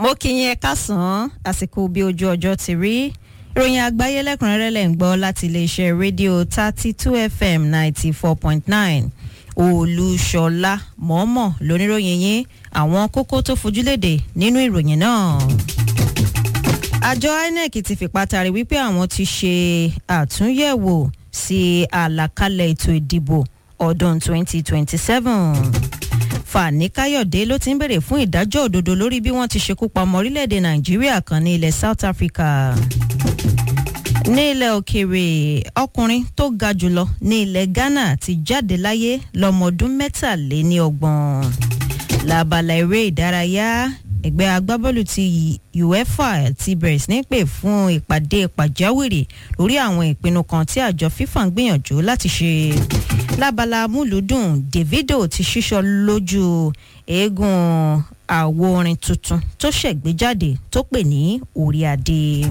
mo kí yín ẹ káàsán àsìkò bí ojú ọjọ́ ti rí ìròyìn àgbáyé lẹ́kùnrẹ́rẹ́ lẹ̀ ń gbọ́ láti iléeṣẹ́ rédíò thirty two fm ninety four point nine olùṣọlá mọ́mọ́ lóníròyìn yín àwọn kókó tó fojúlédè nínú ìròyìn náà àjọ inec ti fipá tari wípé àwọn ti ṣe àtúnyẹ̀wò sí àlàkalẹ̀ ètò ìdìbò ọdún 2027 fani káyọ̀dé ló ti ń bèrè fún ìdájọ́ òdodo lórí bí wọ́n ti ṣekú pa ọmọ orílẹ̀-èdè nàìjíríà kan ní ilẹ̀ south africa ní ilẹ̀ òkèèrè ọkùnrin tó ga jùlọ ní ilẹ̀ ghana ti jáde láyé lọ́mọ ọdún mẹ́tàléní ọgbọ̀n lábala eré ìdárayá ẹgbẹ́ agbábọ́ọ̀lù ti uefa ti bẹ̀rẹ̀ sí ní pè fún ìpàdé pàjáwìrì lórí àwọn ìpinnu kan tí àjọ fifa ń gbìyànjú láti ṣe lábala múlùúdùn davido ti ṣíṣọ lójú eégún àwo orin tuntun tó ṣẹ̀gbéjáde tó pè ní orí adé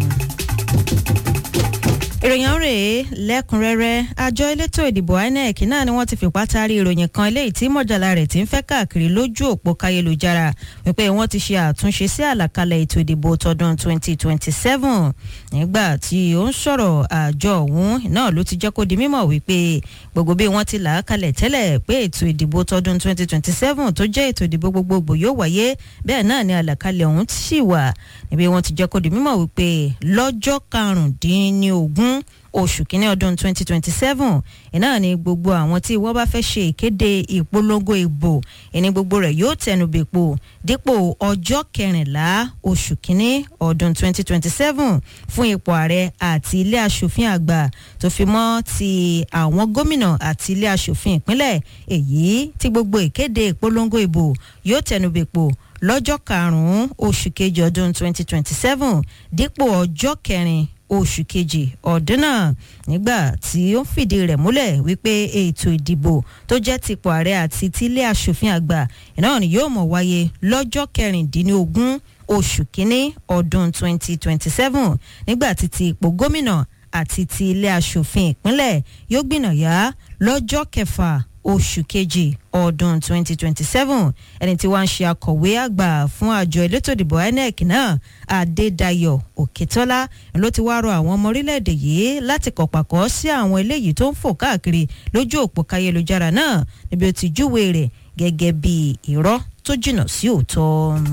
ìròyìn rèé lẹ́kùnrẹ́rẹ́ àjọ elétò ìdìbò inec náà ni wọ́n ti fipá taari ìròyìn kan eléyìí tí mọ̀jàlá rẹ̀ ti ń fẹ́ káàkiri lójú òpó káyélujára wípé wọ́n ti ṣe àtúnṣe sí àlàkalẹ̀ ètò ìdìbò tọdún 2027 nígbà tí ó ń sọ̀rọ̀ àjọ ọ̀hún náà ló ti jẹ́ kó di mímọ̀ wípé gbogbo bí wọ́n ti là á kalẹ̀ tẹ́lẹ̀ pé ètò ìdìbò tọdún 2027 tó jẹ́ ètò ìdìbò gbogbogbò yóò wáyé bẹ́ẹ̀ náà ni àlàkalẹ̀ ọ̀hún sì wà níbi wọ́n ti jẹ́ kó di mímọ̀ wípé lọ́jọ́ karùndínlógún oṣù kínní ọdún 2027 iná ni gbogbo àwọn tí wọ́n bá fẹ́ ṣe ìkéde ìpolongo ìbò ìní gbogbo rẹ̀ yóò tẹnu bèpò dípò ọjọ́ kẹrìnlá oṣù kínní ọdún 2027 fún ipò ààrẹ àti ilé asòfin àgbà tó fi mọ́ ti àwọn gómìnà àti ilé asòfin ìpínlẹ̀ èyí tí gbogbo ìkéde ìpolongo ìbò yóò tẹnu bèpò lọ́jọ́ karùn-ún oṣù kejì ọdún 2027 dípò ọjọ́ kẹrin oṣù kejì ọdún náà nígbà tí ó ń fìdí rẹ̀ múlẹ̀ wípé ètò ìdìbò tó jẹ́ tipò ààrẹ àti tílé asòfin àgbà náà ni yóò mọ̀ wáyé lọ́jọ́ kẹrìndínlógún oṣù kínní ọdún 2027 nígbà tí ti ipò gómìnà àti ti ilé asòfin ìpínlẹ̀ yóò gbìnàyà lọ́jọ́ kẹfà oṣù kejì ọdún 2027 ẹni tí wọ́n ń ṣe akọ̀wé àgbà fún àjọ elétò ìdìbò inec náà adédayọ̀ òkètọ́lá ló ti wá rọ àwọn ọmọ orílẹ̀-èdè yìí láti kọ̀pàkọ́ sí àwọn eléyìí tó ń fò káàkiri lójú òpó káyélujára náà níbi ó ti júwe rẹ̀ gẹ́gẹ́ bí irọ́ tó jìnnà sí òótọ́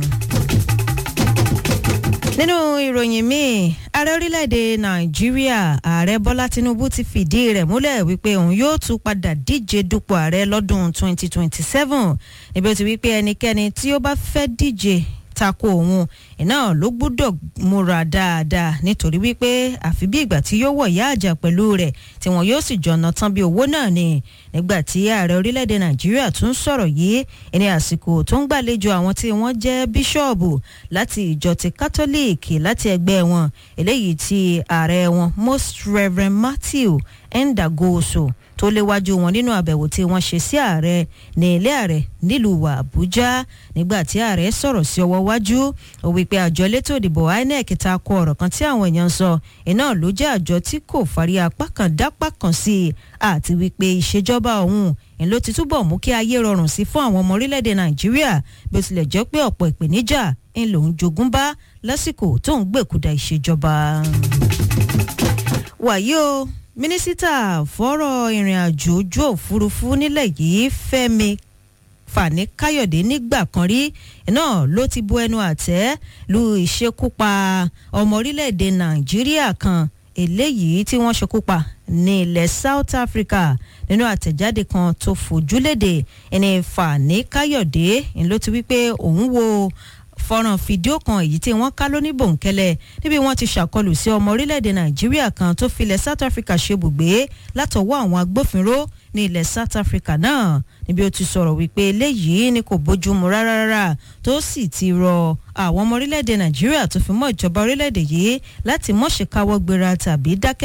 nínú ìròyìn míì ààrẹ orílẹ̀-èdè nàìjíríà ààrẹ bọ́lá tinubu ti fìdí rẹ̀ múlẹ̀ wípé òun yóò tún padà díje dupò ààrẹ lọ́dún 2027 níbi ó ti wípé ẹnikẹ́ni tí ó bá fẹ́ díje tako òun iná ló gbúdọ̀ múra dáadáa nítorí wípé àfi bí ìgbà tí yóò wọ̀ yá àjà pẹ̀lú rẹ̀ tí wọn yóò sì jọ̀nà tán bí owó náà ni nígbà tí ààrẹ orílẹ̀-èdè nàìjíríà tún sọ̀rọ̀ yìí ẹni àsìkò tó ń gbàlejò àwọn tí wọ́n jẹ́ bíṣọ̀bù láti ìjọ ti kátólíìkì láti ẹgbẹ́ wọn eléyìí tí ààrẹ wọn most reverend matthew ndagoso tó léwájú wọn nínú àbẹ̀wò tí wọ́n ṣe sí ààrẹ ní ilé ààrẹ nílùú àbújá nígbà tí ààrẹ sọ̀rọ̀ sí ọwọ́ wájú ó wípé àjọ elétò ìdìbò inec ta ko ọ̀rọ̀ kan tí àwọn èèyàn sọ iná ló jẹ́ àjọ tí kò fari apá kan dápá kan sí i àti wípé ìṣèjọba ọ̀hún ń ló ti túbọ̀ mú kí ayé rọrùn sí fún àwọn ọmọ orílẹ̀-èdè nàìjíríà bí ó tilẹ̀ jẹ́ pé ọ̀pọ̀ ìpèníjà ń lòún jogún bá lásìkò tó ń gbèkúdà ìṣèjọba. wàyí o mínísítà fọ́rọ̀ ìrìn àjò ojú òfurufú nílẹ̀ yìí fẹ́mi fani káyọ̀dé nígbà kan rí náà ló ti bu ẹnu àtẹ́ lu ìṣekúpa ọmọ orílẹ̀-èdè nàìjíríà kan eléyìí tí wọ́n ṣekúpa ní ilẹ̀ south africa nínú àtẹ̀jáde kan tó fojúlédè ẹni fani káyọ̀dé ló ti wí pé òun wo fọ́nrán fídíò kan èyí tí wọ́n ká lóní bòńkẹ́lẹ́ níbi wọ́n ti ṣàkọlù sí ọmọ orílẹ̀-èdè nàìjíríà kan tó filẹ̀ south africa ṣebùgbé látọwọ́ àwọn agbófinró ní ilẹ̀ south africa náà níbi ó ti sọ̀rọ̀ wípé eléyìí ni kò bójúmu rárá rárá tó sì ti rọ àwọn ọmọ orílẹ̀-èdè nàìjíríà tó fi mọ́ ìjọba orílẹ̀-èdè yìí láti mọ̀ṣẹ̀káwọ́ gbéra tàbí dákẹ́